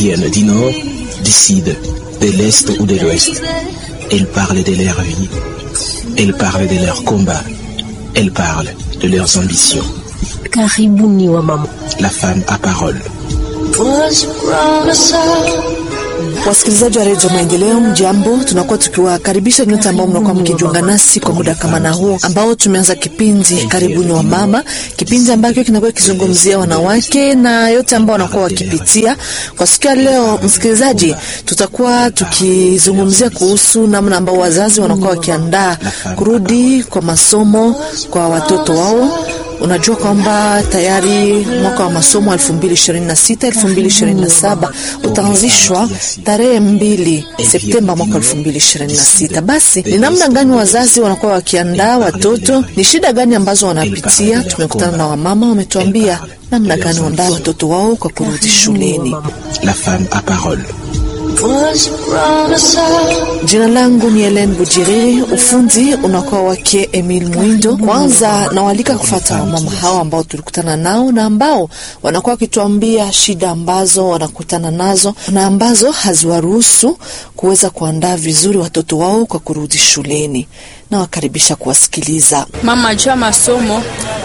viennent du nord, du sud, de l'est ou de l'ouest. Elles parlent de leur vie. Elles parlent de leurs combats. Elles parlent de leurs ambitions. Karibuni wa mama. La femme à parole. Wasikilizaji wa redio Maendeleo, mjambo. Tunakuwa tukiwakaribisha nyote ambao mnakuwa mkijiunga nasi kwa muda kama na huu ambao tumeanza kipindi karibuni wa mama, kipindi ambacho kinakuwa kizungumzia wanawake na yote ambao wanakuwa wakipitia. Kwa siku ya leo, msikilizaji, tutakuwa tukizungumzia kuhusu namna ambao wazazi wanakuwa wakiandaa kurudi kwa masomo kwa watoto wao. Unajua kwamba tayari mwaka wa masomo 2026 2027 utaanzishwa tarehe mbili Septemba mwaka 2026. Basi ni namna gani wazazi wanakuwa wakiandaa watoto? Ni shida gani ambazo wanapitia? Tumekutana na wamama, wametuambia namna gani waandaa watoto wao kwa kurudi shuleni. La femme à parole. Jina langu ni Helen Bujiriri, ufundi unakuwa wake Emil Mwindo. Kwanza nawalika kufata wamama hao ambao tulikutana nao na ambao wanakuwa wakituambia shida ambazo wanakutana nazo na ambazo haziwaruhusu kuweza kuandaa vizuri watoto wao kwa kurudi shuleni. Nawakaribisha kuwasikiliza. Mama jua masomo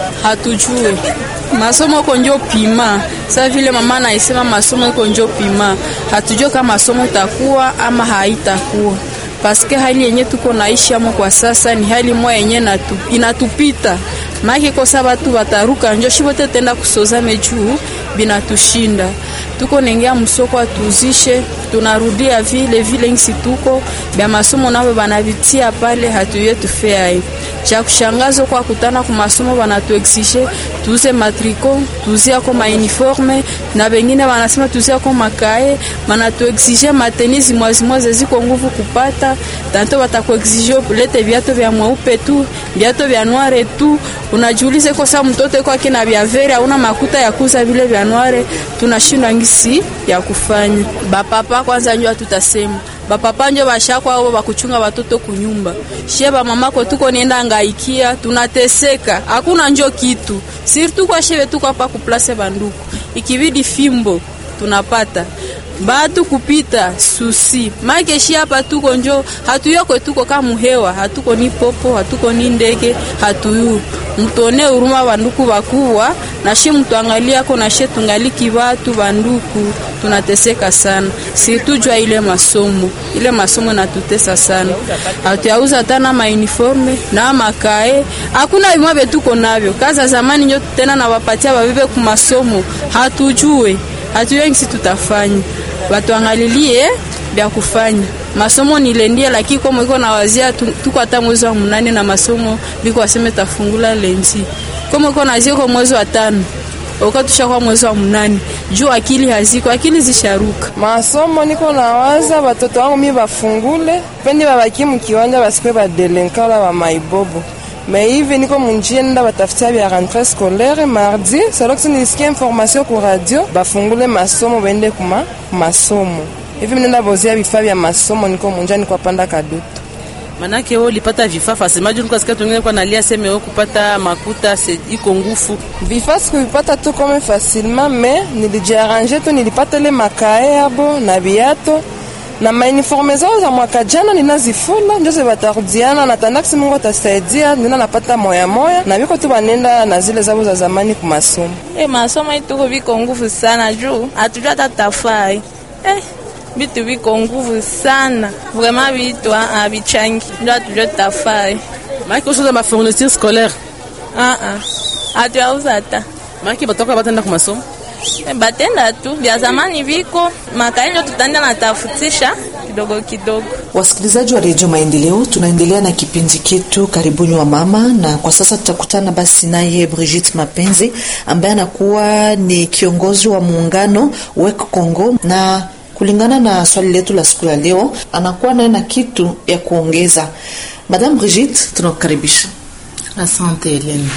hatujue masomo iko njo pima. Sasa vile mama naisema masomo iko njo pima, hatujue kama masomo itakuwa ama haitakuwa paske hali yenye tuko naishi amo kwa sasa ni hali moya yenye natu, inatupita maake kosa batu bataruka njo shibote tenda kusozame juu binatushinda tuko nengea msoko atuzishe tunarudia vile vile ngisi tuko bya masomo nabo banavitia pale hatuye tufeai cha kushangaza kwa kutana ku masomo banatuexige tuuze matriko tuuzie ko mauniforme na bengine banasema tuuzie ko makae banatuexige matenizi mwazimwaze ziko nguvu kupata tanto batakuexige lete viato vya mweupe tu viato vya noire tu unajiulize kosa mtoto kwa kina vya vere hauna makuta ya kuza vile vya noire tunashindwa ngisi ya kufanya bapapa kwanza njo tutasema bapapa njo bashakwa ao bakuchunga batoto kunyumba shie bamamako tuko nienda ngaikia tunateseka hakuna njo kitu sirtu kwa shebe tuko hapa kuplase banduku ikibidi fimbo tunapata batu kupita susi makeshi hapa tuko njo hatuyoko tuko kama hewa hatuko ni popo hatuko ni ndege hatuyu mtone huruma banduku bakuwa nashi mtuangaliako nashe tungaliki batu banduku tunateseka sana situjwa ile masomo ile masomo natutesa sana hatuyauza tana mauniforme na makae hakuna vimwa vyetuko navyo kaza zamani njo tena nawapatia babibe kumasomo hatujue hatujue ngisi tutafanya batuangalilie bya kufanya masomo nilendie, lakini komo iko na wazia tuko hata mwezi wa munane na masomo biko waseme tafungula lenzi komo iko nazia kwa mwezi wa tano uko tushakuwa mwezi wa munane juu akili haziko, akili zisharuka. Masomo niko nawaza batoto wangu mi bafungule pendi babaki mukiwanja basikwe badelenkala ba maibobo me hivi niko munjia nenda batafutia bya rentrée scolaire mardi saloksi nilisikia information ku radio bafungule masomo bende kuma masomo hivi minenda bozia vifaa vya masomo niko munjia niko panda kadutu manake wewe ulipata vifaa fasimaju nikasikia tungine kwa nalia seme wewe kupata makuta se, iko ngufu vifaa sikuvipata tu kome facilement me nilijiarrange tu nilipata ile makae yabo na biato na mauniforme zao za mwaka jana ninazifula njo batarudiana natandakisi Mungu atasaidia nina napata moya moya na biko tu banenda na zile zabo za zamani ku masomo. E, masomo ituko biko nguvu sana juu hatujua hata tafai eh, bitu biko nguvu sana vraiment bitu abichangi njo hatujua tafai maake usoza mafourniture scolaire ah ah hatuyauza hata maake batoka batenda ku masomo batenda tu vya zamani viko makai ndio tutaenda natafutisha kidogo kidogo. Wasikilizaji wa redio Maendeleo, tunaendelea na kipindi chetu karibuni wa mama, na kwa sasa tutakutana basi naye Brigitte Mapenzi ambaye anakuwa ni kiongozi wa muungano WEC Congo, na kulingana na swali letu la siku ya leo anakuwa naye na kitu ya kuongeza. Madame Brigitte, tunakukaribisha. Asante Helene.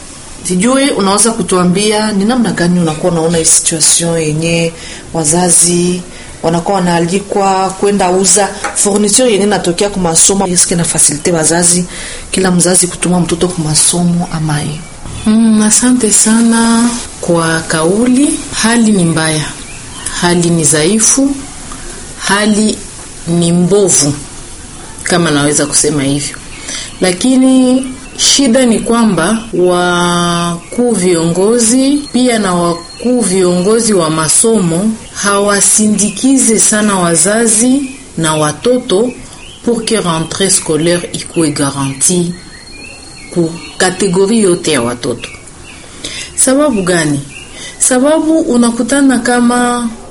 Sijui unaweza kutuambia ni namna gani unakuwa unaona hii situation yenye wazazi wanakuwa wanaalikwa kwenda uza furniture yenye natokea kwa masomo, eske na fasilite wazazi kila mzazi kutuma mtoto kwa masomo amaye? Mm, asante sana kwa kauli. Hali ni mbaya, hali ni dhaifu, hali ni mbovu, kama naweza kusema hivyo. Lakini shida ni kwamba wakuu viongozi pia na wakuu viongozi wa masomo hawasindikize sana wazazi na watoto pour que rentrée scolaire ikuwe garanti ku kategori yote ya watoto. Sababu gani? Sababu unakutana kama